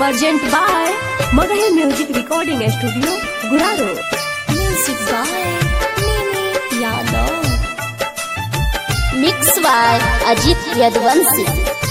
Present by Magahi Music Recording Studio, Guraro. Music by Mimi Yadav. Mix by Ajit Yadvansi.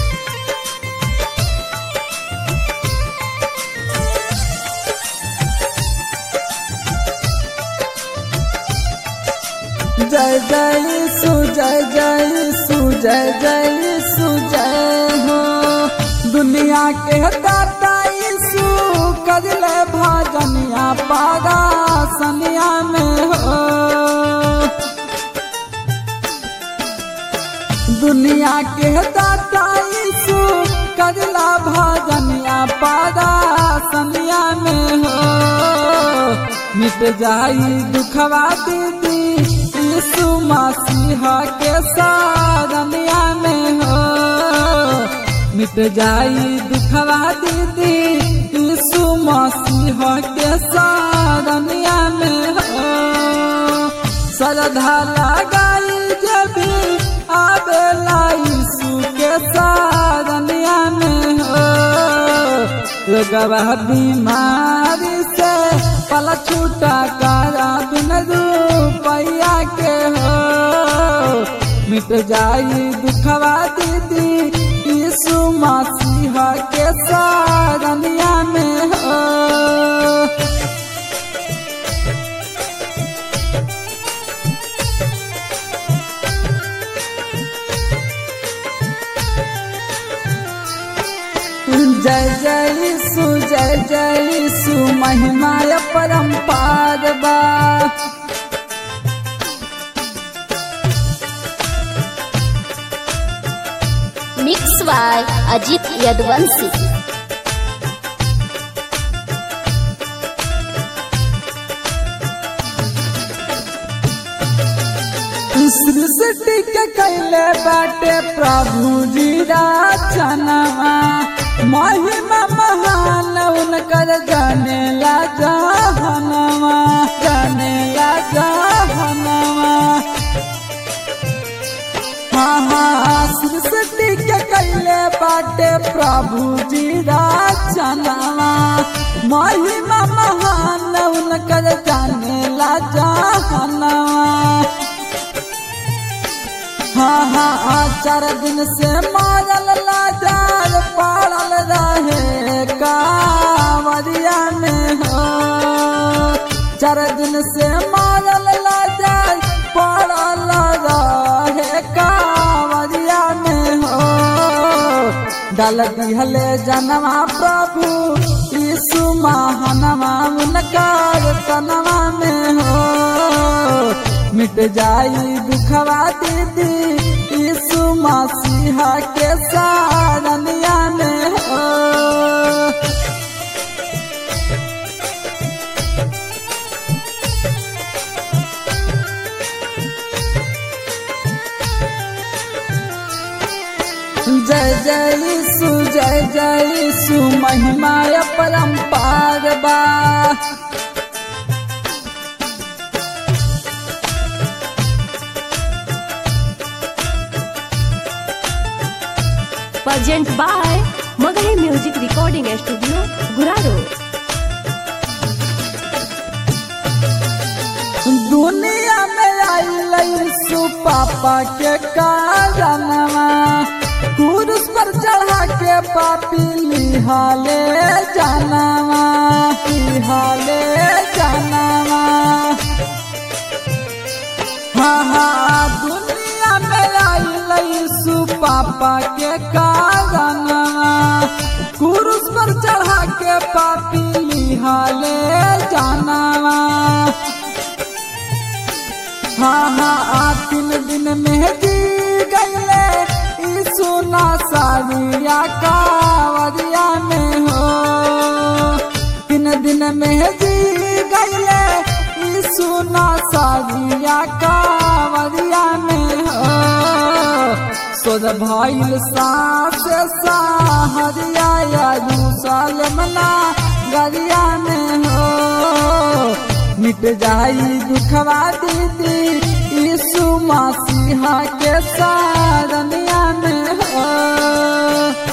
जय जय सु जय जय सु जय जय सु जय हो दुनिया के दाता यीशु कजले भजनिया पारा सनिया में हो दुनिया के दाता यीशु कजला भजनिया पारा सनिया में हो मिट जाई दुखवा दीदी यीशु मसीहा के सारनिया में हो मिट जाई दुखवा दीदी यीशु मसीहा के सारनिया में हो श्रद्धा लगाई जब आवेला यीशु के सारनिया में हो लगवा बीमारी से पल छूटा कारा बिन रुपया के हो मिट जाई दुखवा दीदी यीशु मसीहा के सारनिया में हो जय जय सु जय जय सु महिमा परम्पार बा Mix by Ajit Yadvansi. सृष्टि के कैले बाटे प्रभु जी रचनवा महिमा महान उनकर जाने ला जहनवा जाने ला जहनवा हाँ हाँ सृष्टि के कैले बाटे प्रभु जी रचनवा महिमा महान उनकर जाने ला जहनवा हाँ हाँ हाँ, चार दिन से मारल लाचार पाड़ल रहे कांवरिया में हो चार दिन से मारल लाचार पाड़ल रहे कांवरिया में हो डाल दिहले जनवा प्रभु यीशु महानवा उनकार तनवा में हो मिट जाई दुखवा दीदी यीशु मसीहा के सारनिया में हो जय जय यीशु जय जय यीशु महिमा परम्पार बा Present by Magahi Music Recording Studio, Guraro. दुनिया में आई यीशु पापा के कारणवा क्रूस पर चढ़ा के पापी लिहाले जानवा लिहाले जानवा हाँ हाँ दुनिया में आई यीशु पापा के कारणवा क्रूस पर चढ़ा के पापी लिहाले जानवा हाँ हाँ आ तीन दिन में जी गईले यीशु नासारिया कावरिया में हो तीन दिन में जी गईले यीशु नासारिया कावरिया में हो सोद भइल सास साहरिया यरूशलेम ना गरिया में हो मिट जाई दुखवा दीदी यीशु मसीहा के सारनिया में हो